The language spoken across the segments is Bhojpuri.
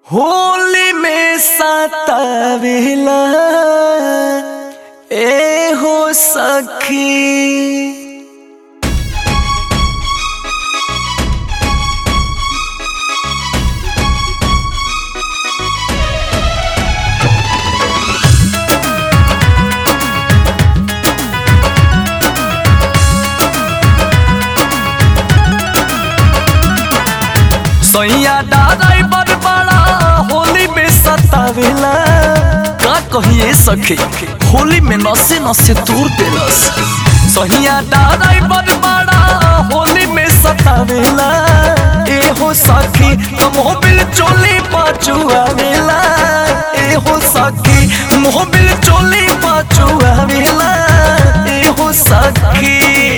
होली में सतावेला ए हो सखी सैया दादाई बड़ बड़ा होली में सतावेला का कहिए सखी होली में नसे नसे दूर देलस सैया दादाई बड़ बड़ा होली में सतावेला ए हो सखी मोबिल चोली पाचुआवेला ए हो सखी मोबिल चोली पाचुआवेला ए हो सखी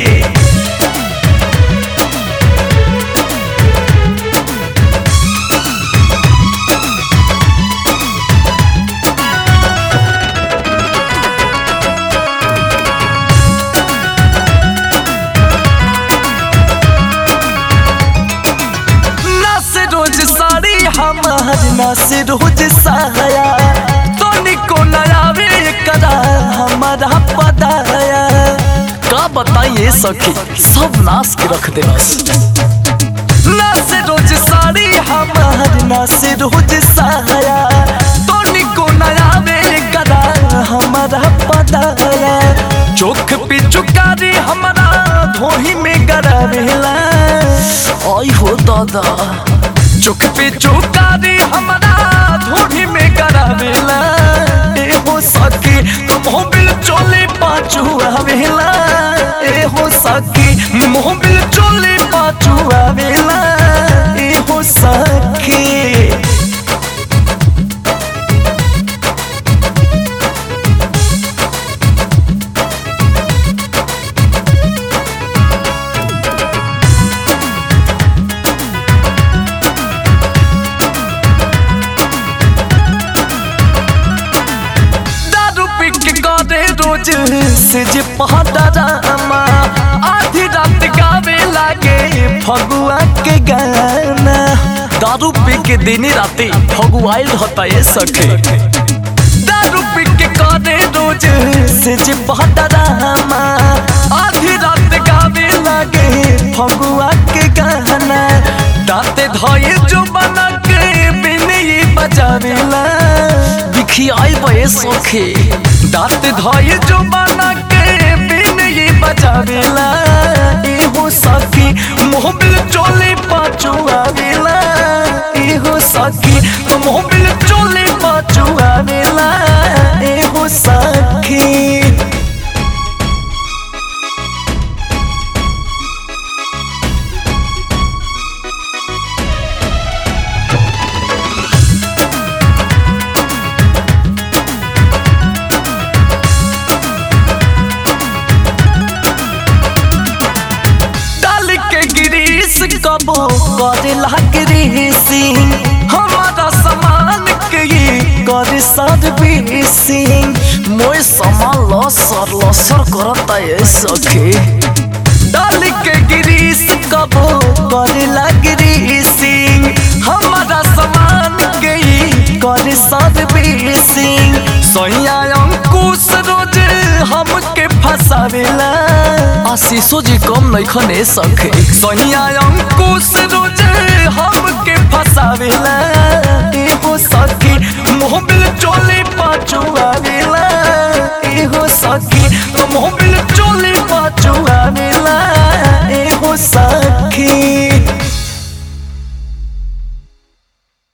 नस रोज साड़ी हमार नस रोज साया तनिको नयावे कदा हमारा पदाया का बताइए सखी सब नाश के रख देलस नस रोज साड़ी हमार नस रोज साया तनिको नयावे कदा हमारा पदाया चोख पे चुकारी हमारा धोही में गरावेला आई हो दादा चुक पे चुकारी हमारा धोनी में करावेला ए हो सकी मोबिल चोले पाचू आवेला ए हो सकी मोबिल चोले पाचू आवेला ए हो सकी दारू पी के करे रोज से जे पहडरामा आधी रात गावे लागे फगुआ के गाना दारू पी के दिन राते फगुआइल होता ये सखे दारू पी के करे रोज से जे पहडरामा आधी रात गावे लागे फगुआ के गाना दाते धोए जो बना के बिने बजावेला बिखियाई बे सोखे दांत धोए जो बना के बिन ये बजावेला ए हो सखी मोहबिल चोले पाचू आवेला ए हो सखी मोहबिल चोले पाचू आवेला ए हो सखी डाल के गिरीस कबो करेला गिरीसिंग हमारा सामान के ये करे सर्विसिंग मोय सामान लसर लसर करता ये सखे डाल के गिरीस कबो करेला गिरीसिंग हमारा सामान के ये करे सर्विसिंग सैया अंकुश रोज हमके फसावेला आशीषो जी कम नहीं खने सखे सैया अंकुश रोज हमके फसावेला ए हो सखी मोहबिल चोले पाचू आवेला ए हो सखी मोहबिल चोले पाचू आवेला